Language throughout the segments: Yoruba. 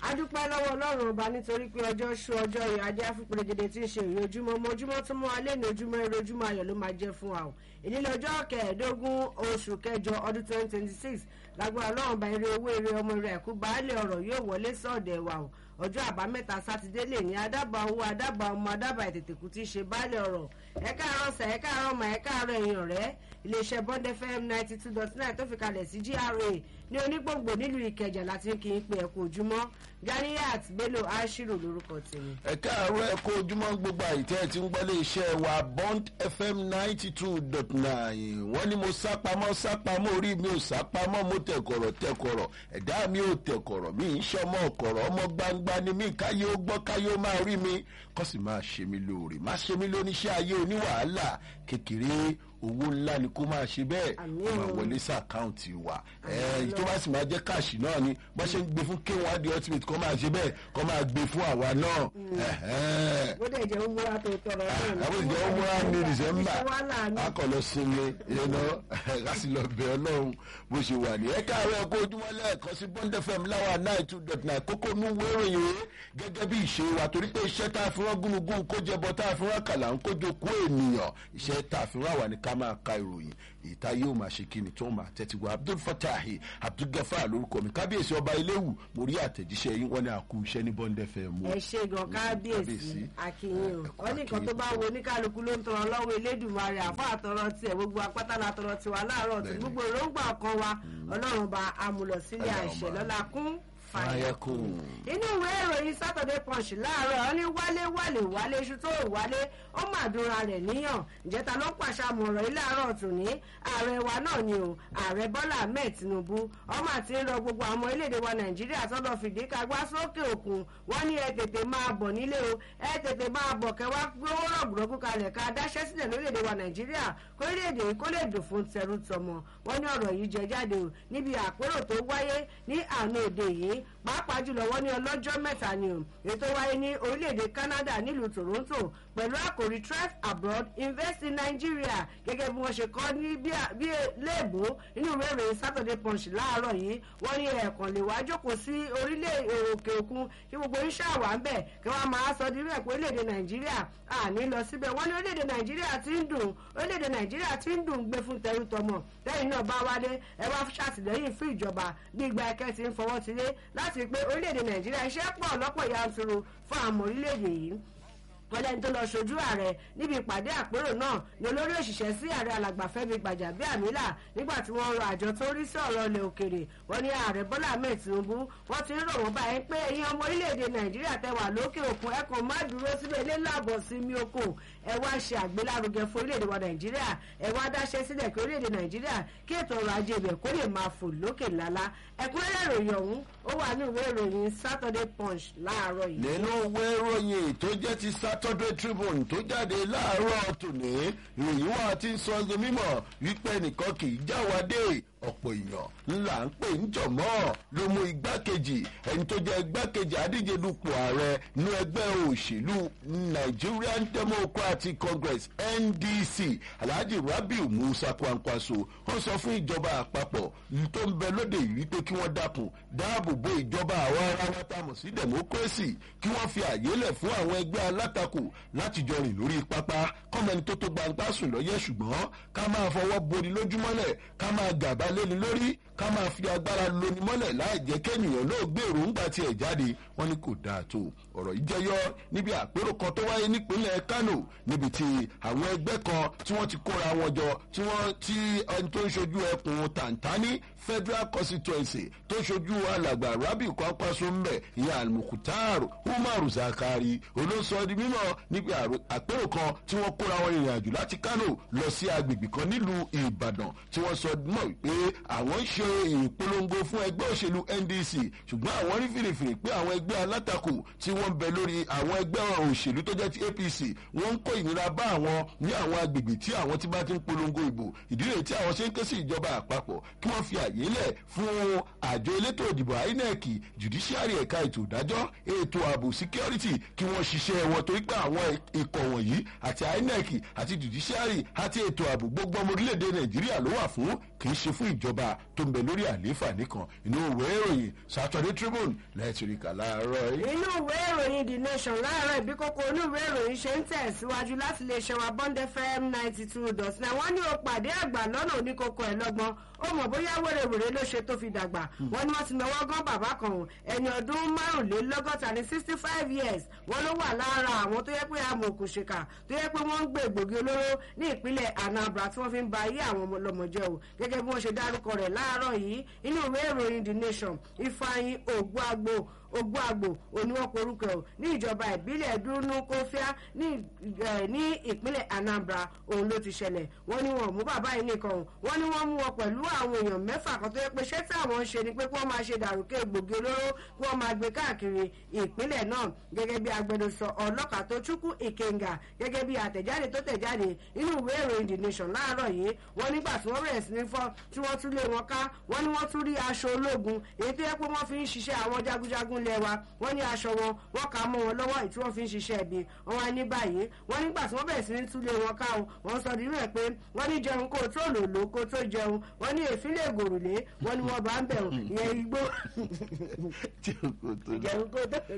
adúpẹ́ lọ́wọ́ ọlọ́run ọba nítorí pé ọjọ́ ṣú ọjọ́ yìí adé afúnpẹ̀lẹ́gẹ̀dẹ̀ tí ń ṣe ìrìn ojúmọ́ ọmọ ojúmọ́ tó mọ́ alẹ́ ní ojúmọ́ eré ojúmọ́ ayọ̀ ló máa jẹ́ fún wa o èyí lọ́jọ́ kẹẹ̀ẹ́dógún oṣù kẹjọ ọdún twenty twenty six lágbára ọlọ́run bá eré owó eré ọmọ rẹ̀ ẹ̀kú baálé ọ̀rọ̀ yóò wọlé sọ̀dẹ̀ wa o ọjọ́ àbámẹ́ta sátidé lè ní adábà owó adábà ọmọ adábà ètètèkú tí í ṣe baálé ọ̀rọ̀ ẹ káàárọ̀ sà ẹ káàárọ̀ mà ẹ káàárọ̀ ẹ̀yìn ọ̀rẹ́ iléeṣẹ́ bond fm ninety two dot nine tó fi kalẹ̀ sí gra ní onígbòǹgbò nílùú ìkẹjà láti kí n pe ẹ̀kú ojúmọ́ ganiyat bello ashiru lórúkọ tèmi. ẹ káàárọ̀ ẹ kó ojúmọ́ gbogbo àìtẹ́ tí ń gbọ́lé iṣẹ́ wa bond fm ninety two dot nine wọ́n ní mo sápamọ́ sápamọ́ orí mi ò sápamọ́ mo tẹ̀kọ̀rọ̀ tẹ̀kọ̀rọ̀ ẹ̀dá mi ò tẹ̀kọ̀rọ̀ mi ń ṣọmọ ọ̀kọ̀rọ̀ ọmọ gbangba ni mí káyé ó gbọ́ káyé ó máa rí mi kọ́ sì máa ṣe mí lóore má ṣe mí lóníṣẹ́ ayé oníwàhálà kékeré owó ńlá ni kó máa ṣe bẹ́ẹ̀ Àmín kó máa o. wọlé sí àkáǹtì wa Àmín ẹ̀ tó bá sì máa jẹ́ káàṣì náà ni bó ṣe ń gbé fún k1 the ultimate kó máa ṣe bẹ́ẹ̀ kó máa gbé fún àwa náà ẹ̀hẹ́n bó dẹ̀ jẹ́ umura tó tọrọ náà ni. àwọn ìjọ ọmọ wa ní december Iṣẹ́ wàhálà ni. akọlọ sinmi yẹnà láti lọ bẹ ọlọrun bó ṣe wà ní. ẹ káàárọ̀ ẹ̀kọ́ ojúmọ́ lẹ́ẹ̀kan sí bond fm láwa nine two dot nine kókó nú wéròyìn o gẹ́gẹ́ bí ìṣe wa torí pé iṣẹ́ tá a fi rán gúnugún kó jẹbọ tá a fi rán kàlà ń kójó kú ènìyàn iṣẹ́ tá a fi rán àwa ní ká máa ka ìròyìn ìta yóò máa ṣe kíni tó máa tẹ́tí wa abdul fatahi abdul gafar lórúkọ mi kábíyèsí ọba iléwu mo rí àtẹ̀jíṣẹ́ yín wọ́n ní àkú iṣẹ́ ní bond fm o. ẹ ṣe gan kábíyèsí akínyìn o wọn ní nǹkan tó bá wo oníkálukú ló ń tọrọ lọ́wọ́ elédùnmarè àfọ àtọrọ tiẹ̀ gbogbo apátá la tọrọ tiwa láàárọ̀ tí Bẹ́ẹ̀ni. gbogbo èròǹgbà kan wa ọlọ́run bá amúlọ̀ sílé àìṣẹ́ lọ́la kún fàyà fàyẹkùn. inú ìwé ìròyìn saturday punch láàárọ̀ ọ ní wálé wálé wálé iṣu tó wálé ó mà dúnra rẹ̀ níyàn ìjẹta ló pàṣẹ àmọ̀ràn ilé àárọ̀ tù ní ààrẹ wa náà ni o ààrẹ bọ́lá ahmed tinubu ọmọ àti ń rọ gbogbo àwọn orílẹ̀-èdè wa nàìjíríà tọ́lọ̀ fìdí kagbá sókè òkun wọ́n ní ẹ tètè máa bọ̀ nílé o ẹ tètè máa bọ̀ kẹwàá gbówó rọ̀gbọ̀rọ̀gbọ̀ kalẹ̀ ká dáṣẹ́ sílẹ̀ lórílẹ̀-èdè wa nàìjíríà kórílẹ̀-èdè yìí kó lè dùn fún tẹrú tọmọ wọ́n ní ọ̀rọ̀ yìí jẹ jáde o níbi àpérò tó wáyé ní àná òde yìí pàápàá jùlọ wọ́n ní ọlọ́jọ́ mẹ́ta ni o ètò wáyé ní orílẹ̀-èdè canada nílùú toronto pẹ̀lú àkòrí thrive abroad invest in nigeria gẹ́gẹ́ bí wọ́n ṣe kọ́ ní bí a- bí léèbó nínú ìwé ìròyìn saturday punch láàárọ̀ yìí wọ́n ní ẹ̀ẹ̀kan lè wá jókòó sí orílẹ̀ òkè òkun kí gbogbo iṣẹ́ àwà ń bẹ̀ kí wọ́n máa sọ di rẹ̀ pé orílẹ̀-èdè nàìjíríà àní lọ síbẹ̀ wọ́n ní orílẹ̀-èdè nàìjíríà ti ń dùn orílẹ̀-èdè nàìjíríà ti ń dùn gbé fún tẹrú tọmọ lẹ́yìn náà bá wálé ẹ wá ṣàtìlẹ́yìn fún ìjọba bí ìgbà ẹ̀kẹ́ ti ń fọwọ́ tilé láti pé orílẹ̀-èdè nàìjíríà iṣẹ́ pọ̀ lọ́pọ̀ yanturu fún àwọn orílẹ̀-èdè yìí wọlé tó lọ ṣojú ààrẹ níbi ìpàdé àpérò náà ní olórí òṣìṣẹ́ sí ààrẹ alàgbà fẹ́mi gbàjàbíàmílà nígbà tí wọ́n rọ àjọ tó rí sí ọ̀rọ̀ ilẹ̀ òkèrè wọ́n ní ààrẹ bọ́lá ahmed tinubu wọ́n ti ń rọ̀ wọ́n báyìí pé ẹ̀yin ọmọ orílẹ̀-èdè nàìjíríà tẹ wà lókè òkun ẹ kàn má dúró síbẹ̀ ilé láàbọ̀ sí mi oko ẹ wá ṣe àgbélárugẹ fún orílẹ̀-èdè wa nàìjíríà ẹ wá dáṣẹ́ sílẹ̀ kí orílẹ̀-èdè nàìjíríà kí ètò ọrọ̀ ajé ibẹ̀ kó lè máa fò lókè lálá ẹ̀kúnrẹ́rẹ́ ìròyìn ọ̀hún ó wà ní ìwé ìròyìn saturday punch láàárọ̀ yìí. nínú ìwé ìròyìn tó jẹ́ ti saturday tribune tó jáde láàárọ̀ tòní ìròyìn wa ti ń sọ ọ́ mímọ̀ wípé nìkan kì í jáwádé ọ̀pọ̀ èèyàn ńlá ń pè ń jọ̀mọ́ ló mú igbákejì ẹni tó jẹ́ igbákejì adíje dupò ààrẹ ní ẹgbẹ́ òṣèlú nigerian democratic congress ndc alhaji rabiu musa kwankwaso ó sọ fún ìjọba àpapọ̀ tó ń bẹ lóde yìí wípé kí wọ́n dákun dáàbò bo ìjọba àwọn ará wa tá a mọ̀ sí democracy kí wọ́n fi àyè lẹ̀ fún àwọn ẹgbẹ́ alátakò láti jọ rìn lórí pápá kọ́mẹni tó tó gbangba sùn lọ́yẹ̀ ṣùgbọ́n ká máa fọwọ́ boni lójúmọ́lẹ̀ ká máa gàba léni lórí ká máa fi agbára loni mọ́lẹ̀ láì jẹ́ kẹ́nìyàn náà gbèrò ńgbà tí ẹ̀ jáde wọ́n ní kò dáa tó ọ̀rọ̀ yìí jẹyọ níbi àpérò kan tó wáyé nípínlẹ̀ kano níbi tí àwọn ẹgbẹ́ kan tí wọ́n ti kóra wọn jọ tí wọ́n tí ẹni tó ń ṣojú ẹkùn tàǹtání federal constituency tó ṣojú alàgbà rabiu kwankwaso mbẹ ìyá almukhtar umaru zakari olóńsọ di mímọ níbi àrò- àpérò kan tí wọ́n kóra wọn ìrìn àjò láti kano lọ sí agbègbè kan nílùú ìbàdàn tí wọ́n sọ mọ̀ wípé àwọn ń ṣe ìpolongo fún ẹgbẹ́ òṣèlú ndc ṣùgbọ́n àwọn rí fìrìfìrì pé àwọn ẹgbẹ́ alátakò tí wọ́n ń bẹ lórí àwọn ẹgbẹ́ òṣèlú tó jẹ́ ti apc wọ́n ń kó ìnira bá àwọn ní àwọn agbègbè tí àwọn ti bá ti ń polongo ìbò ìdí rèé tí àwọn ṣe ń ké sí ìjọba àpapọ̀ kí wọ́n fi àyè lẹ̀ fún àjọ elétò ìdìbò inec judiciary ẹ̀ka ètò ìdájọ́ ètò ààbò security kí wọ́n ṣiṣẹ́ wọn torí pé àwọn ikọ̀ wọ̀nyí àti inec àti judiciary àti ètò ààbò gbogbo ọmọ orílẹ̀-èdè nàìjíríà ló wà fún kì í ṣe fún fún ìjọba tó ń bẹ lórí àlééfà nìkan inú ìwé ìròyìn saturday tribune lẹ́ẹ̀tìríkà láàárọ̀ yìí. inú ìwé ìròyìn the nation láàárọ̀ ìbí kókó inú ìwé ìròyìn ṣe ń tẹ̀síwájú láti lè ṣe wa bond fm ninety two dot nine wọ́n ní o pàdé àgbà lọ́nà oníkókó ẹ̀ lọ́gbọ́n ó mọ̀ bóyá wèrèwèrè ló ṣe tó fi dàgbà wọ́n ní wọ́n ti náwó gán bàbá kan o ẹni ọdún márùnlélọ́gọ́ta ní sixty five years wọ́n ló wà lára àwọn tó yẹ pé amòòkùnṣèkà tó yẹ pé wọ́n ń gbé egbògi olóró ní ìpínlẹ̀ anambra tí wọ́n fi ń ba ayé àwọn ọmọlọmọjẹ o gẹ́gẹ́ bí wọ́n ṣe dárúkọ rẹ̀ láàárọ̀ yìí inú ìwé ìròyìn the nation ifeanyi ògbóàgbò ogbó àgbò oníwọ̀n porúkọ ẹ̀ ní ìjọba ìbílẹ̀ dúnú kófíà ní ìpínlẹ̀ anambra òun ló ti ṣẹlẹ̀ wọ́n ní wọn mú bàbá yìí nìkan o wọ́n ní wọ́n mú wọn pẹ̀lú àwọn èèyàn mẹ́fà kan tó yẹ pé ṣé tí àwọn ń ṣe ni pé kí wọ́n máa ṣe dàrúkẹ́ gbòógì olóró kí wọ́n máa gbé káàkiri ìpínlẹ̀ náà gẹ́gẹ́ bí agbẹnusọ ọlọ́kà tó chukwu ìkẹngà gẹ́gẹ́ bí àtẹ̀jáde tó tẹ̀jáde inú ìwé ìròyìn the nation láàárọ̀ yìí wọ́n nígbà tí wọ́n bẹ̀rẹ̀ sí ní fọ́ tí wọ́n tún lé wọn ká wọ́n ní wọ́n tún rí aṣọ ológun èyí tó yẹ pé wọ́n fi ń ṣiṣẹ́ àwọn jagunjagun ilẹ̀ wa wọ́n ní aṣọ wọn wọ́n kà á mọ́ wọn lọ́wọ́ ìtí wọ́n fi ń ṣiṣẹ́ ibi wọ́n wá ní báyìí wọ́n nígbà tí wọ́n bẹ̀rẹ̀ sí ní túlé wọn ká o wọ́n sọ nínú ẹ̀ pé wọ́n ní jẹun kó tó lòlò kó tó jẹun wọ́n ní èéfín lè gòrùlé wọ́n ní wọ́n bá ń bẹ̀ ìyẹn igbó jẹun kó tó lòlò kó lè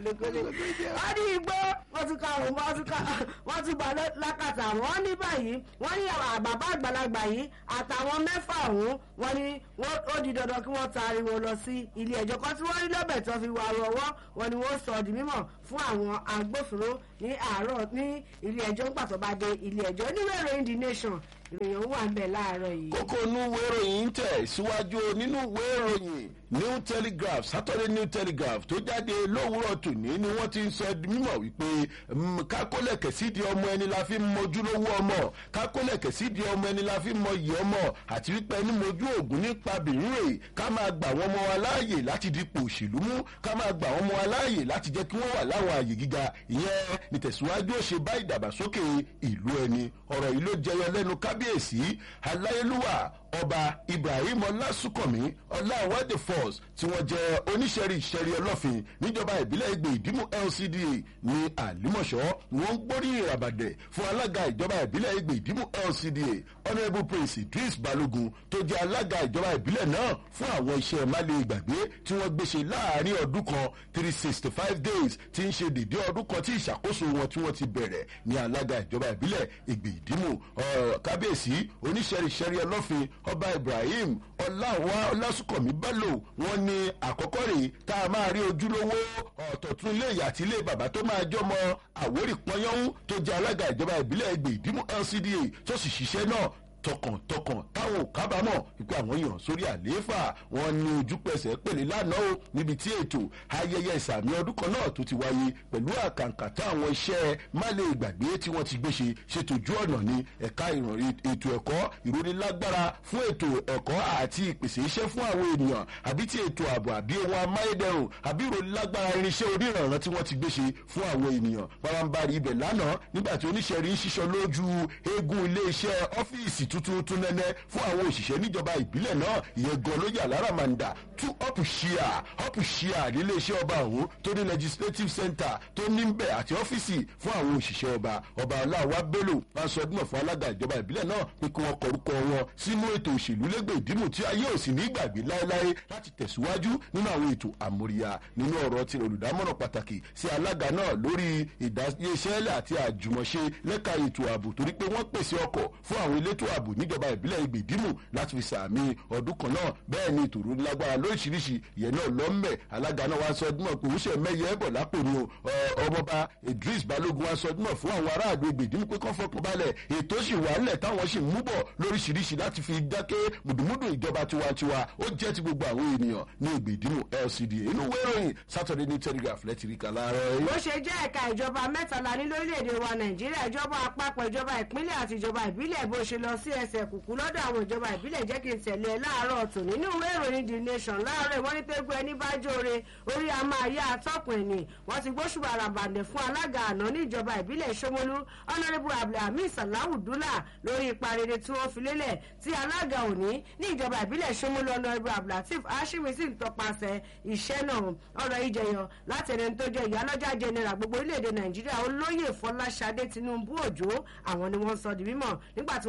wọ́n ní igbó wọ́n tún ká òun wọ́n tún ká wọ́n tún gbà lákàtà wọ́n ní báyìí wọ́n ní bàbá àgbàlagbà yìí àtàwọn mẹ́fà ọ̀hún wọ́n ní ó di dandan kí wọ́n taari wọn lọ sí ilé ẹjọ́ kan tí wọ́n rí lọ́bẹ̀ tó fi wà rọwọ́ wọn ni wọ́n sọ di mímọ̀ fún àwọn agbófinró ní àárọ̀ ní ilé ẹjọ́ ń pàtó bá dé ilé ẹjọ́ níwèé ìròyìn the nation ìròyìn wà ń bẹ̀ láàárọ̀ yìí. kókó inú ìwé ìròyìn ń tẹ̀ síwájú nínú ìwé ìròyìn new telegraph saturday new telegraph tó jáde lówùúrọ̀ tòní ni wọ́n ti ń sọ mímọ̀ wípé kákólẹ̀kẹ̀ sídìí ọmọ ẹni la fi ń mojúlówó ọmọ kákólẹ̀kẹ̀ sídìí ọmọ ẹni la fi ń mọyì ọmọ àti wípé ẹni mojú ògùn nípa bìrìnrè ká máa gbà wọ́n mọ́ wa láàyè láti dípò òṣèlú mú ká máa gbà wọ́n mọ́ wa láàyè láti jẹ́ kí wọ́n wà láwọn àyè gíga ìyẹn nítẹ̀síwájú ó ṣe bá ìdàgbàsókè ìlú ẹni ọ̀rọ̀ yìí ló jẹyọ lẹ́nu kábíyèsí aláyélúwà ọba ibrahim ọlásùnkànmí ọláwádìí force tí wọ́n jẹ́ oníṣẹ́rí ìṣẹ́rí ọlọ́fin níjọba ìbílẹ̀ ìgbè ìdímú lcda ní àlímọ̀ṣọ́ ni wọ́n ń gbóríyìn ràbàdẹ̀ fún alága ìjọba ìbílẹ̀ ìgbè ìdímú lcda honourable prince idris balogun tó jẹ́ alága ìjọba ìbílẹ̀ náà fún àwọn iṣẹ́ máàlì ìgbàgbé tí wọ́n gbéṣe láàrin ọdún kan three sixty five days tí ń ṣe dèdé ọdún kan tí ìṣàkóso wọn tí wọ́n ti bẹ̀rẹ̀ ní alága ìjọba ìbílẹ̀ ìgbè ìdímú kábíyèsí oníṣẹ́rí ìṣẹ́rí ọlọ́fin ọba ibrahim ọláwà ọlásùnkànmí bello wọn ní àkọ́kọ́ rèé tá a máa rí ojúlówó ọ̀tọ̀tún ilé ìyá àti ilé bàbá tó máa jọmọ àwórì pọnyọ́hún tó jẹ́ alága ìjọba ìbílẹ̀ ẹgbẹ́ ìdímú lcda tó sì ṣiṣẹ́ náà tọkàntọkàn táwọn ò kábàámọ̀ wípé àwọn èèyàn sórí àlééfà wọn ní ojúpẹsẹ̀ pèlè lánàá o níbi tí ètò ayẹyẹ ìsàmì ọdún kan náà tó ti wáyé pẹ̀lú àkàǹkà táwọn iṣẹ́ má lè gbàgbé tí wọ́n ti gbé ṣe ṣètò ojú ọ̀nà ní ẹ̀ka ètò ẹ̀kọ́ ìrónilágbára fún ètò ẹ̀kọ́ àti ìpèsè iṣẹ́ fún àwọn ènìyàn àbí ti ètò ààbò àbí ohun amáyédẹrùn àbí ìrónilágbára irinṣẹ́ oníranran tí wọ́n ti gbé ṣe fún àwọn ènìyàn pàrọ̀nbarì ibẹ̀ lánàá nígbà tí oníṣẹ́ rí ń ṣiṣọ́ lójú eégún ilé-iṣẹ́ ọ́fíìsì tuntun tún nẹ́nẹ́ fún àwọn òṣìṣẹ́ níjọba ìbílẹ̀ náà ìyẹn gan ló yà lára màndà tú ọ̀pù ṣíà ọ̀pù ṣíà nílé iṣẹ́ ọba ọ̀hún tó ní legislative center tó ní ń bẹ̀ àti ọ́fíìsì fún àwọn òṣìṣẹ́ ọba ọba aláwa bello máa sọ ọdún fún alága ìjọba ìbílẹ̀ náà pé kí wọ́n kọrúkọ wọn sínú ètò òṣèlú lẹ́gbẹ̀ẹ́ ìdìmú tí ayé ò sì ní gbàgbé láéláé láti tẹ̀síwájú nínú àwọn ètò àmóríyá nínú ọ̀rọ̀ ti olùdámọ̀ràn pàtàkì sí alága náà lórí ìdáyéṣẹ́lẹ̀ àti àjùmọ̀ṣe lẹ́ka ètò ààbò torí pé wọ́n pèsè ọkọ̀ fún àwọn elétò ààbò níjọba ìbílẹ̀ ìgbèdímù láti fi sàmì ọdún kan náà bẹ́ẹ̀ ni ìtòrò lágbára lóríṣiríṣi ìyẹn náà lọ́mẹ̀ alága náà wá sọ ọdún pé òun ṣe mẹ́yẹ ẹ̀bọ̀ lápò ni ọmọọba idris balógun wá sọ ọdún fún àwọn aráàlú ìgbèdímù pé kán fọkàn balẹ̀ ètò sì wà ńlẹ̀ táwọn sì mú bọ̀ lóríṣiríṣi láti fi dákẹ́ mùdùmùdù ìjọba tiwantiwa ó jẹ́ ti gbogbo àwọn ènìyàn ní ìgbèdímù lcd inú wéròyìn saturday ní telegraph lẹ́tìríkà láàárọ̀ bó ṣe jẹ́ ẹ̀ka ìjọba mẹ́tàlá ní lórílẹ̀‐èdè wa nàìjíríà ìjọba àpapọ̀ ìjọba ìpínlẹ̀ àti ìjọba ìbílẹ̀ bó ṣe lọ sí ẹsẹ̀ kùkú lọ́dọ̀ àwọn ìjọba ìbílẹ̀ jẹ́ kí n tẹ̀lé ẹ láàárọ̀ tò nínú ìwé ìròyìn the nation láàárọ̀ wọ́n ní pẹ́ẹ́gbẹ́ ẹni bá jóore orí a máa yá atọ́kùn ẹ̀nì wọ́n ti gbóṣùbà àràbàǹdẹ̀ fún alága àná ní ìjọba ìbílẹ̀ ṣómólú honourable abdulhamid salahu dula lórí ipa rere tí wọ́n fi lélẹ̀ tí alága òní ní ìjọba ìbílẹ̀ ṣómólú honourable abdulateef ashimi sì ń tọpasẹ̀ iṣẹ́ náà ọ̀rọ̀ ìjẹyọ láti ẹni tó jẹ́ ìyálọ́jà general gbogbo orílẹ̀-èdè nàìjíríà olóyè fọláṣadé tinubu òjò àwọn ni wọ́n sọ di mímọ̀ nígbà tí wọ́n lọ sí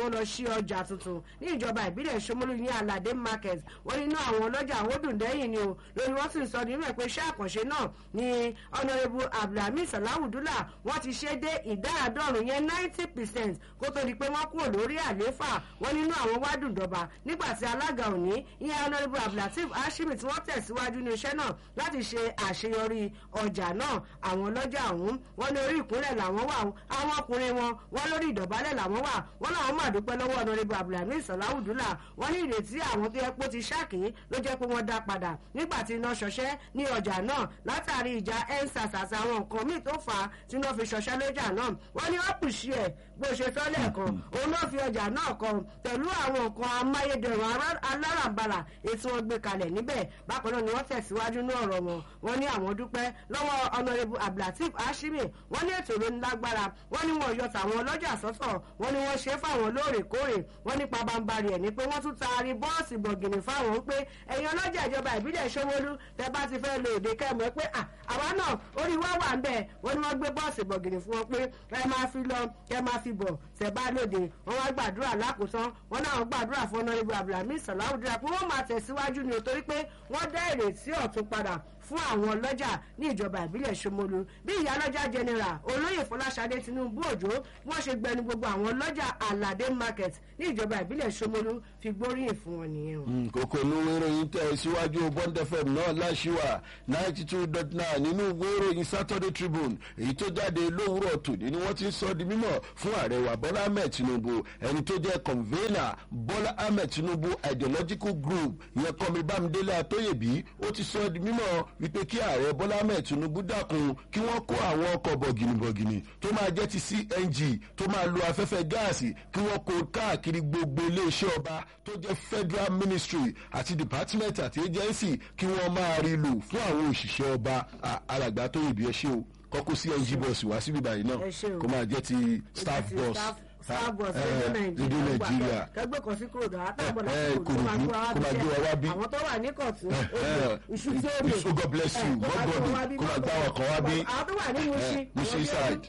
ọjà tuntun ní ìjọba ìbílẹ̀ Ṣómólú ní Aládé market wọ́n nínú àwọn ọlọ́jà àwòdùndẹ́yìn ni o lórí wọ́n sì ń sọ nínú ẹ̀ pé iṣẹ́ àkànṣe náà ni honourable abdulhamid salawudula wọ́n ti ṣe dé ìdá àádọ́rùn yẹn ninety percent kó tó di pé wọ́n kúrò lórí àlééfà wọ́n nínú àwọn wádùndọ̀bà nígbà tí alága òní ìyẹn honourable abdulateef hashimi tí wọ́n tẹ̀síwájú ní iṣẹ́ náà láti ṣe àṣeyọrí ọjà náà àwọn ọlọ́jà ọ̀hún wọ́n ní orí ìkúnlẹ̀ làwọn wà àwọn ọkùnrin wọn wọ́n lórí ìdọ̀bálẹ̀ làwọn wà wọ́n làwọn máa dúpẹ́ lọ́wọ́ honourable abdulhamid salawudula wọ́n ní ìrètí àwọn tó yẹ pé ó ti ṣáàkì ló jẹ́ pé wọ́n dá padà nígbà tí iná ṣọṣẹ́ ní ọjà náà látàrí ìjà ensas àti àwọn nǹkan míì tó fà á tí wọ́n fi ṣọṣẹ́ lọ́jà náà wọ́n ní ọ́pùsì ẹ̀ bó ṣe sọ lẹ́ẹ̀kan òun náà fi ọjà náà kan pẹ̀lú àwọn nǹkan amáyédẹrùn alárànbarà ètò wọn gbé kalẹ̀ níbẹ̀ bákan náà ni wọ́n tẹ̀síwájú ní ọ̀rọ̀ wọn wọ́n ní àwọn dúpẹ́ lọ́wọ́ honourable abdulateef hashimi wọ́n ní ètò ìròyìn lágbára wọ́n ní wọn yọ tàwọn ọlọ́jà sọ́tọ̀ wọ́n ní wọ́n ṣe fáwọn lóòrèkóòrè wọ́n ní pabambarì ẹ̀ ní pé wọ́n tún taari bọ́ọ̀sì bọ̀gìnì fáwọn pé ẹ̀yin ọlọ́jà ìjọba ìbílẹ̀ Ṣómólú tẹ bá ti fẹ́ lo èdè kẹ́mọ̀ pé àwa náà orí wa wà ń bẹ̀ wọ́n ní wọ́n gbé bọ́ọ̀sì bọ̀gìnì fún wọn pé ẹ máa fi lọ ẹ máa fi bọ̀ tẹ bá lóde wọ́n wá gbàdúrà lákòótán wọ́n náà gbàdúrà fún ọ̀nàrẹ́bù abdulhamid salawudura pé wọ́n máa tẹ̀síwájú ni torí pé wọ́n dá ìrètí ọ̀tun padà fún àwọn ọlọ́jà ní ìjọba ìbílẹ̀ Ṣómólú bí ìyálọ́jà general olóyè Fọláṣadé Tinubu Òjó wọ́n ṣe gbẹnu gbogbo àwọn ọlọ́jà Aládé market ní ìjọba ìbílẹ̀ Ṣómólú fi gbóríyìn fún wọn nìyẹn. kókó inú ìwé ìròyìn tẹ̀ síwájú Bond FM náà láṣìwà ninety two dot nine nínú ìwé ìròyìn Saturday Tribune èyí tó jáde lówùrọ̀ tòní ni wọ́n ti ń sọ di mímọ̀ fún ààrẹ wa Bọ́lá Ahmed Tinubu ẹni tó jẹ́ convener Bọ́lá Ahmed Tinubu ideological group ìyẹn kọ́mi Bámidélé Atóyèbí ó ti sọ di mímọ̀ wípé kí ààrẹ bọ́lá ahmed tinubu dákun kí wọ́n kó àwọn ọkọ̀ bọ̀gìnìbọ̀gìnì tó máa jẹ́ ti cng tó máa lo afẹ́fẹ́ gáàsì kí wọ́n kó káàkiri gbogbo iléeṣẹ́ ọba tó jẹ́ federal ministry àti department àti agency kí wọ́n máa rí lò fún àwọn òṣìṣẹ́ ọba alàgbà tó yìí bí ẹ ṣe o kọ́kọ́ cng bus wá síbí báyìí náà kó máa jẹ́ ti staff bus starbucks rédíò nàìjíríà kẹgbẹ́ kan sí kúròdú àtàbọ̀ Eh, láti kúròdú Kòròdú, kó máa gbé wa wá bí. àwọn tó wà ní kọ̀tún iṣu tí ó lè Iṣu, God bless you, God God, kó máa gbá wọn kan wá bí. àwọn tó wà ní Mushin Mushin side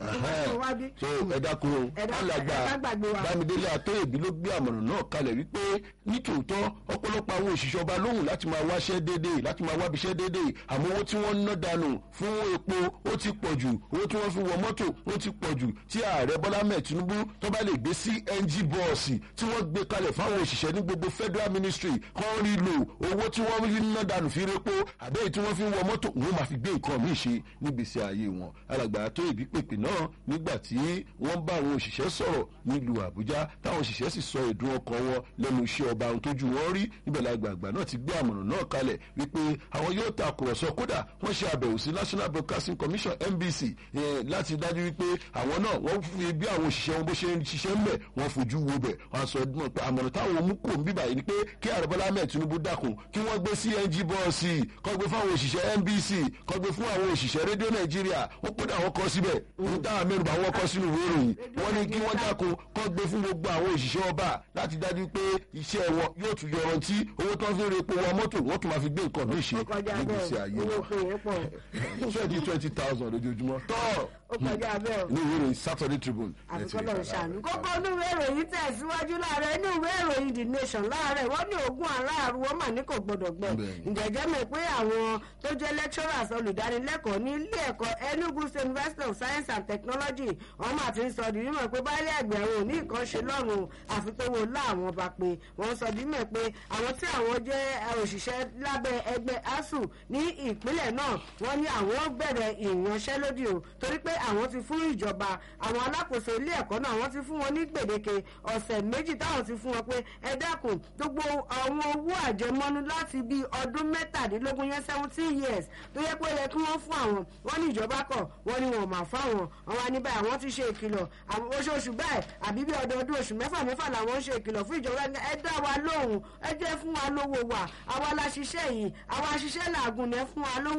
so ẹ dákun o Ẹ dákun, alàgbà ẹ má gbàgbé wa. bámidélé àtọ́yèbí ló gbé àmọ̀ràn náà kalẹ̀ wípé nítòótọ́ ọ̀pọ̀lọpọ̀ àwọn òṣìṣẹ́ ọba lóhùn láti máa wáṣẹ́ déédéé láti máa wábiṣẹ́ déédéé àmọ́ owó tí wọ́n ń ná dànù fún epo ó ti pọ̀ jù owó tí wọ́n fi wọ mọ́tò ó ti pọ̀ jù tí ààrẹ bọ́lá mẹ́ẹ̀ tinubu tó bá lè gbé cng bọ́ọ̀sì tí wọ́n gbé kalẹ̀ fáwọn òṣìṣẹ́ ní gbogbo federal ministry kan rí lò owó tí wọ́n fi ń ná dànù fi repo àbẹ́yìí tí wọ́n fi ń wọ mọ́tò wọ́n máa fi gbé nǹkan míì ṣe nígbèsè ayé wọn alàgbà tó ìbí pèpè náà nígbà tí wọ́n bá àwọn òṣìṣẹ́ sọ̀rọ̀ nílùú àbújá táwọn òṣìṣẹ́ sì sọ ìdùn ọkàn wọn lẹ́nu iṣẹ́ ọba ohun tójú wọn rí níbẹ̀ lágbàgbà náà ti gbé àmọ̀ràn náà kalẹ̀ wípé àwọn yóò ta àkùrọ̀sọ kódà wọ́n ṣe àbẹ̀wò sí national broadcasting commission nbc eh, láti dájú wípé àwọn náà wọ́n fi bí àwọn òṣìṣẹ́ wọn bó ṣe ń ṣiṣẹ́ ń bẹ̀ wọ́n fojú wo bẹ̀ wọ́n sọ ọdún pé àmọ̀ràn táwọn mú kò ń bíbà yìí ni pé kí ààrẹ bọ́lá ahmed tinubu dákun kí wọ́n gbé cng bọ́ọ̀sì kọ́ gbé fún àwọn òṣìṣẹ́ nbc kọ́ gbé fún àwọn òṣìṣẹ́ rédíò nàìjíríà wọ́n pé àwọn kọ́ síbẹ̀ ní táwọn mẹ́rùbá wọn kọ́ sínú ìwé ìròyìn wọ́n ní kí wọ́n dákun kọ́ gbé fún gbogbo àwọn òṣìṣẹ́ ọba láti dájú pé iṣẹ́ wọn yóò tún yọrantí owó tó ń fi repo wọn mọ́tò wọ́n tún máa fi gbé nǹkan míì ṣe ó kọjá nígbèsè bẹ́ẹ̀ ayé owó wọn pé yẹn pọ̀ twenty twenty thousand lójoojúmọ́ tọ́ ó kọjá bẹ́ẹ̀ ní ìwé ìròyìn saturday tribune ẹ ti rí àfikọ́lọ̀ bàbá ṣàánú rẹ̀. kókó inú ìwé ìròyìn tẹ̀síwájú láàárẹ̀ inú ìwé ìròyìn the nation láàárẹ̀ wọ́n ní ogún aláàrú wọ́n mà ní kò gbọdọ̀ gbẹ Bẹ́ẹ̀ni. ǹjẹ́jẹ́ mọ̀ pé àwọn tó jẹ́ lecturers olùdánilẹ́kọ̀ọ́ ní ilé ẹ̀kọ́ Enugu State University of Science and Technology wọ́n mà ti ń sọ di mímọ̀ pé báyìí ẹgbẹ̀rún ò ní nǹkan ṣe lọ́rùn àfi pé wo láwọn bá pé wọ́n sọ di mímọ̀ pé àwọn tí àwọn jẹ́ òṣìṣẹ́ lábẹ́ ẹgbẹ́ ASUU ní ìpínlẹ̀ náà wọ́n ní àwọn bẹ̀rẹ̀ ìyanṣẹ́lódì o torí pé àwọn ti fún ìjọba àwọn alákòóso ilé ẹ̀kọ́ náà wọ́n ti fún wọn ní gbèdéke ọ̀sẹ̀ méjì táwọn ti fún wọn pé ẹ dákun gbogbo àwọn owó àjẹmọ́nú láti bíi ọdún mẹ́tàdínlógún yẹn seventeen years tó yẹ pé ó yẹ kí wọ́n fún àwọn wọ́n ní ìjọba kọ̀ wọ́n ní wọn ò mà fáwọn àwọn àníbà àwọn ti ṣe ìkìlọ̀ àwọn oṣooṣù báyìí àbí bí ọdọọdún oṣù mẹ́fà mẹ́fà làwọn ń ṣe ìkìlọ̀ fún ìjọba ẹ dá wa lóhùn ẹ jẹ́ fún wa lówó wa àwa la ṣiṣẹ́ yìí àwa ṣiṣẹ́ làágùn ẹ fún wa lówó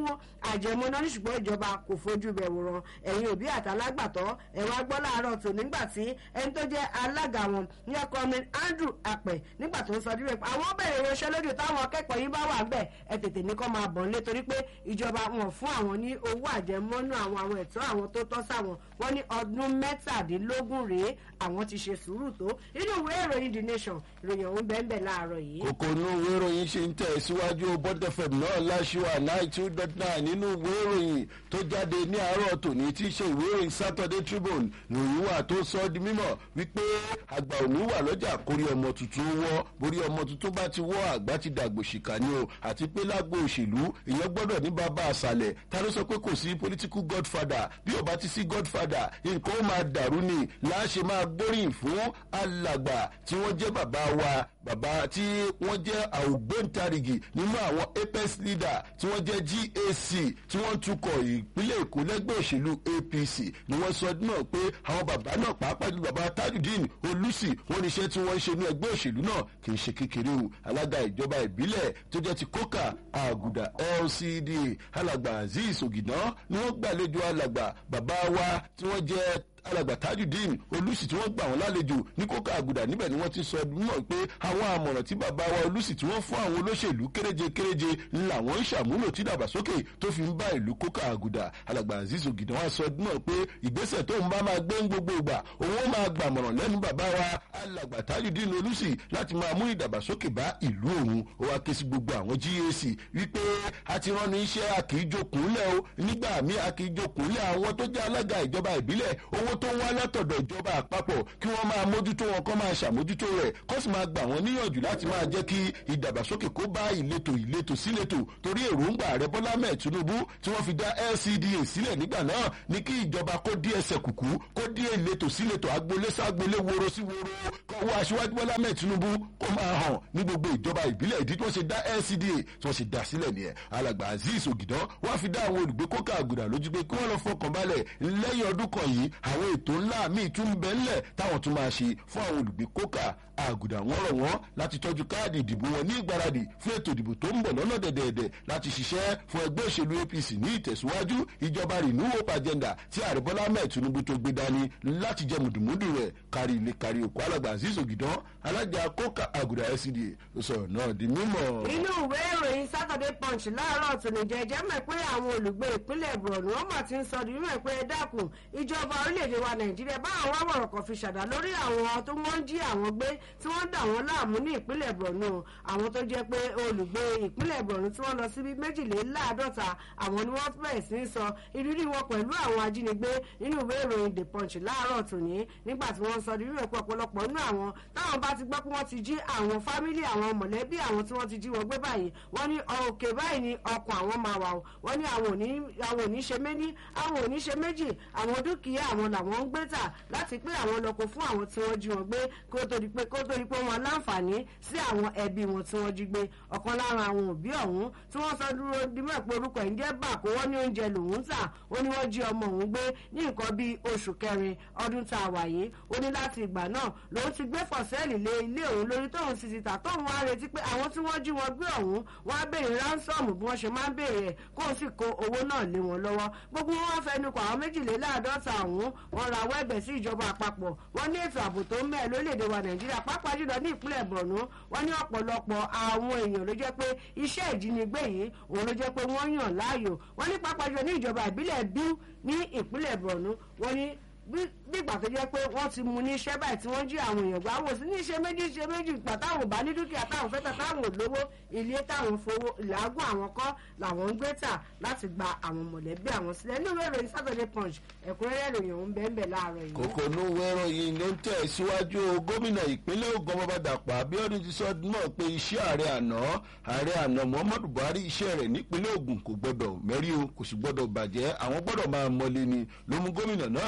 àjẹmọ́ná ní ṣùgbọ́n ìjọba kò fojú bẹ̀ wòran ẹ̀yin òbí àtàlágbàtọ́ ẹ̀ wá gbọ́ láàárọ̀ tó nígbà tí ẹni tó jẹ́ alága wọn ní ọkọ mi Andrew Apẹ̀ nígbà tó ń sọ dípẹ́ àwọn bẹ̀rẹ̀ ìránṣẹ́ lójú táwọn akẹ́kọ̀ọ́ yìí bá wà bẹ́ẹ̀ ẹ tètè ní kọ́ máa bọ̀ nílé torí pé ìjọba wọn fún àwọn ní owó àjẹmọ́nú àwọn àwọn ẹ̀tọ́ àwọn tó tọ́ sáwọn wọn ní ọdún mẹ́tàdínlógún rèé àwọn ti ṣe sùúrù tó inú ìwé ìròyìn The Nation ìròyìn ọ̀hún bẹ́ẹ̀ bẹ́ẹ̀ láàárọ̀ yìí. kókó inú ìwé ìròyìn ṣe ń tẹ̀ síwájú bọ́dẹ̀fẹ̀m náà láṣìwà nine two dot nine nínú ìwé ìròyìn tó jáde ní àárọ̀ tòní tí í ṣe ìwé ìròyìn Saturday Tribune ìròyìn wà tó sọ ọ́ di mímọ̀ wípé àgbà òní wà lọ́jà kórí ọmọ tuntun wọ́ borí ọmọ tuntun bá ti wọ́ àgbà ti dàgbò ṣìkà ni o àti pé lágbo òṣèlú èèyàn gbọ́dọ̀ ní bàbá àṣàlẹ̀ ta ló sọ pé kò sí political godfather bí ó bá ti sí godfather nǹkan ó máa dàrú ni láṣẹ máa gbóríyìn fún alàgbà tí wọ́n jẹ́ bàbá wa bàbá tí wọ́n jẹ́ àwògbóǹtarìgì nínú àwọn apex leader tí wọ́n jẹ́ GAC tí wọ́n tukọ̀ ìpínlẹ̀ Èkó lẹ́gbẹ́ òṣèlú APC ni wọ́n sọ náà pé àwọn bàbá náà pàápàá ju bàbá Tajudeen Olùsì wọ́n ní iṣẹ́ tí wọ́n ń ṣe ní ẹgbẹ́ òṣèlú náà kì í ṣe kékeré o alága ìjọba ìbílẹ̀ tó jẹ́ ti kókà àgùdà LCDA alàgbà Azeez Ògìdán ni wọ́n gbàlejò alàgbà bàbá wa tí wọ́n jẹ́ alàgbà tajudeen olùsì tí wọ́n gbà wọ́n lálejò ní kókà àgùdà níbẹ̀ ni wọ́n ti sọ mọ̀ pé àwọn àmọ̀ràn tí bàbá wa olùsì tí wọ́n fún àwọn olóṣèlú kéréje kéréje ńlá wọn ń ṣàmúlò tí dàgbàsókè tó fi ń bá ìlú kókà àgùdà alàgbà azeez ògìdàn wa sọ náà pé ìgbésẹ̀ tó ń bá máa gbé ń gbogbo ìgbà òun máa gbàmọ̀ràn lẹ́nu bàbá wa alàgbà tajudeen olùsì láti máa mú ìdàgbàsókè bá ìlú òun ó wá ké sí gbogbo àwọn GAC wípé a ti rán ní iṣẹ́ àkìíjókòólẹ̀ o nígbà míì àkìíjókòólẹ̀ àwọn tó jẹ́ alága ìjọba ìbílẹ̀ owó tó ń wá látọ̀dọ̀ ìjọba àpapọ̀ kí wọ́n máa mójútó wọn kọ́ máa ṣàmójútó rẹ̀ kó sì máa gbà wọ́n níyànjú láti máa jẹ́ kí ìdàgbàsókè kó bá ìletò ìletò síletò torí èròǹgbà ààrẹ bọ́lá mẹ́ẹ̀ tinubu tí wọ́n fi dá LCDA sílẹ̀ nígbà náà ní kí ìjọba kó dí ẹsẹ̀ kùkú kó dí ìletò síletò agboolé ságboolé woro sí woro kọ́wọ́ aṣíwájú bọ́lá mẹ́ẹ̀ tinubu kó máa hàn ní gbogbo ìjọba ìbílẹ̀ ìdí tí wọ́n ṣe dá LCDA tí wọ́n ṣe dá sílẹ̀ nìyẹn alàgbà azeez ògìdán wọ́n fi dá àwọn olùgbé kókà àgùdà lójú pé kí wọ́n lọ fọkàn balẹ̀ lẹ́yìn ọdún kan yìí àwọn ètò ńlá míì tún ń bẹ ńlẹ̀ táwọn tún máa ṣe fún àwọn olùgbé kókà àgùdà wọ́n rọ̀ wọ́n láti tọ́jú káàdì ìdìbò wọn ní ìgbáradì fún ètò ìdìbò tó ń bọ̀ lọ́nà dẹ̀dẹ̀dẹ̀ láti ṣiṣẹ́ fún ẹgbẹ́ òṣèlú APC ní ìtẹ̀síwájú ìjọba renewal hope agenda tí ààrẹ Bọ́lá Ahmed Tinubu tó gbé dání láti jẹ mùdùmùdù rẹ̀ kárí ilé kárí òkú alàgbà Azeez Ògìdán alájà kókà àgùdà LCDA ló sọ̀rọ̀ náà di mímọ̀. inú ìwé ìròyìn Saturday Punch láàárọ̀ tòní jẹjẹ́ mọ̀ pé àwọn olùgbé ìpínlẹ̀ Borno wọ́n mà ti ń sọ di mímọ̀ pé ẹ dákun ìjọba orílẹ̀-èdè wa Nàìjíríà báwọn wá wọ̀rọ̀ kan fi ṣàdá lórí àwọn tó wọ́n ń jí àwọn gbé tí wọ́n ń dà wọ́n láàmú ní ìpínlẹ̀ Borno àwọn tó jẹ́ pé olùgbé ìpínlẹ̀ Borno tí wọ́n lọ síbi méjìléláàádọ́ta àwọn ni wọ́n bẹ̀rẹ̀ sí í sọ ìrírí wọn pẹ̀lú àwọn ajínigbé nínú ìwé ìròyìn The Punch láàárọ̀ tòní nígbà tí wọ́n sọ ìrírí ẹ̀kọ́ ọ̀pọ̀lọpọ̀ nínú àwọn táwọn bá ti gbọ́ pé wọ́n ti jí àwọn fámílì àwọn mọ̀lẹ́bí àwọn tí wọ́n ti jí wọn gbé báyìí wọ́n ní òkè báyìí ni ọkàn àwọn máa wà o wọ́n ní àwọn òní ṣe méní àwọn òní ṣe méjì àwọn dúkìá àwọn làwọn ń gbé tà láti pé àwọn lọ́kọ̀ fún àwọn tí wọ́n jí wọn gbé kó tó di pé kó tó di pé wọ́n láǹfààní sí àwọn ẹbí wọn tí wọ́n jí gbé ọ̀kan lára àwọn òbí ọ̀hún tí wọ́n sọ dúró dimọ̀ pé orúkọ ẹ̀ ń jẹ́ bà kó wọ́n ní oúnjẹ lòún tà ó ní wọ́n jí ọmọ òun gbé ní nǹkan bíi oṣù kẹrin ọdún tá a wà yìí ó ní láti ìgbà náà lòun ti gbé fọ̀sẹ́ẹ̀lì lé ilé òun lórí tóun sì ti tà tóun wá retí pé àwọn tí wọ́n jí wọn gbé ọ̀hún wọ́n á béèrè ránsọ́ọ̀mù bí wọ́n ṣe máa ń béèrè ẹ̀ kóun sì kó owó náà lé wọn lọ́wọ́ gbogbo wọn wá fẹnu kọ àwọn méjìléláàádọ́ta ọ̀hún wọn ra wẹ́ẹ̀bẹ̀ sí ìjọba àpapọ̀ wọn ní ètò ààbò tó ń mẹ́ẹ̀ lórílẹ̀‐èdè wa nàìjíríà pàápàá jùlọ ní ìpínlẹ̀ borno wọn ní ọ̀pọ̀lọpọ̀ àwọn èèyàn ló jẹ́ pé iṣẹ́ ìjínigbé yìí òun ló jẹ́ pé wọ́n yàn láàyò wọn ní pàápàá jùlọ ní ìjọba ìbílẹ̀ bíu ní ìpínlẹ̀ borno wọn ní bí ìgbà tó jẹ́ pé wọ́n ti mú ní iṣẹ́ báyìí tí wọ́n jí àwọn èèyàn gbà wò sí ní iṣẹ́ méjì iṣẹ́ méjì ìgbà táwọn ò bá ní dúkìá táwọn fẹ́ tà táwọn ò lówó ilé táwọn fowó ìlàgùn àwọn kọ́ làwọn ń gbé tà láti gba àwọn mọ̀lẹ́bí àwọn sílẹ̀ nínú ìwé ìròyìn Saturday Punch ẹ̀kúnrẹ́rẹ́ ìròyìn ọ̀hún bẹ́ẹ̀ bẹ́ẹ̀ láàárọ̀ yìí. kókó inú ìwé ìròyìn ló ń tẹ̀ síwájú gómìnà ìpínlẹ̀ Ògùn ọmọ Dàpọ̀ Abíọ́dún ti sọ náà pé iṣẹ́ ààrẹ àná ààrẹ àná Muhammadu Buhari iṣẹ́ rẹ̀ nípínlẹ̀ Ògùn kò gbọdọ̀ mẹ́rí o kò sì gbọdọ̀ bàjẹ́ àwọn gbọdọ̀ máa mọ́lé ni ló mú gómìnà náà gbé ìgbésẹ̀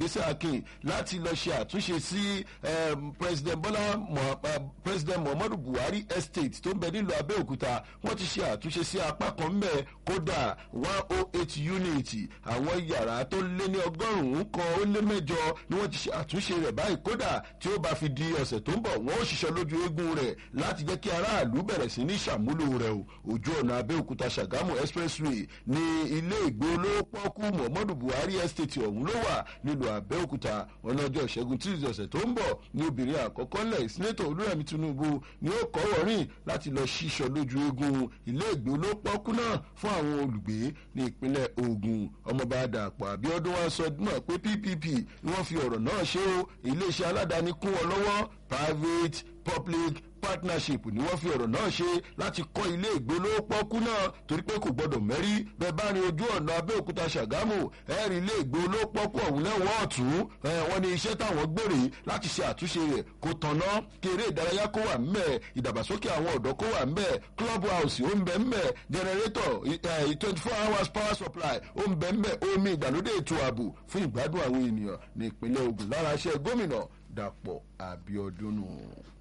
ìgbésẹ̀ akin láti lọ ṣe àtúnṣe sí president bọ́lá president muhammadu buhari estate tó ń bẹ nílùú abẹ́òkúta wọ́n ti ṣe àtúnṣe sí apá kan mbẹ́ kódà one oh eight unit àwọn yàrá tó lé ní ọgọ́rùn-ún kan ó lé mẹ́jọ ni wọ́n ti ṣe àtúnṣe rẹ̀ báyìí kódà tí ó bá fi di ọ̀sẹ̀ tó ń bọ̀ wọ́n ó ṣiṣẹ́ lójú eégún rẹ̀ láti jẹ́ kí aráàlú bẹ̀rẹ̀ sí ní ṣàmúlò rẹ̀ o ojú ọ̀nà abẹ́òkúta ṣàgámù expressway ní ilé ìgbé olówó pọ́kú muhammadu buhari estate ọ̀hún ló wà nílùú abẹ́òkúta ọlọ́jọ́ ìṣẹ́gun tíìsì ọ̀sẹ̀ tó ń bọ̀ ní obìnrin àkọ́kọ́ lẹ̀ sínétọ̀ olúrẹ̀mí tinubu ni ó kọ́ wọ̀rìn láti lọ ṣíṣọ lójú eégún ilé ìgbé olówó pọ́kú náà fún àwọn olùgbé ní ìpínlẹ̀ ogun ọmọọba dàpọ̀ àbíọ́dún wa sọ náà pé ppp ni wọ́n fi ọ̀rọ̀ náà ṣe ó iléeṣẹ́ aládàáni kún wọn lọ́wọ́ private public partnership ni wọ́n fi ọ̀rọ̀ náà ṣe láti kọ́ ilé ìgbólópọ́kú náà torí pé kò gbọ́dọ̀ mẹ́rí bẹ́ẹ̀ bá rin ojú ọ̀nà abẹ́òkúta ṣàgámù ẹ̀rí ilé ìgbólópọ́kú ọ̀hún lẹ́wọ̀n ọ̀tún wọ́n ní iṣẹ́ táwọn gbèrè láti ṣe àtúnṣe rẹ̀ kó tanná kí eré ìdárayá kó wà ńbẹ̀ ìdàgbàsókè àwọn ọ̀dọ́ kó wà ńbẹ̀ club house ó ń bẹ ńbẹ̀ generator twenty four hours power supply ó ń bẹ ńbẹ̀ omi ìgbàlódé ètò ààbò fún ìgbádùn àwọn ènìyàn ní ìpínlẹ̀ ogun lára iṣẹ́ gómìnà dàpọ̀ àbíọdún nù.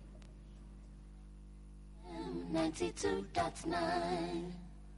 92.9.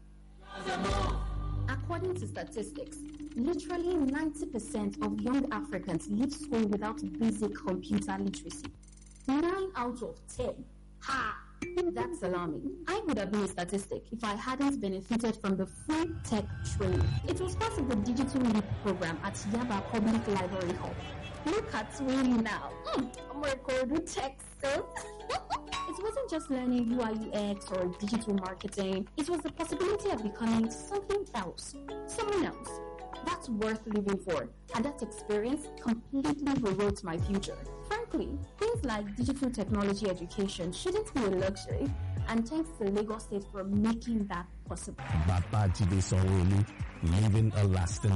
According to statistics, literally 90% of young Africans leave school without basic computer literacy. 9 out of 10. Ha! That's alarming. I would have been a statistic if I hadn't benefited from the free tech training. It was part of the Digital Leap program at Yaba Public Library Hall. Look at me now. Mm, I'm recording tech skills. it wasn't just learning UI UX or digital marketing. It was the possibility of becoming something else, someone else. That's worth living for. And that experience completely rewrote my future. Frankly, things like digital technology education shouldn't be a luxury. And thanks to Lagos State for making that possible. Babajide Sanwo-Olu, leaving a lasting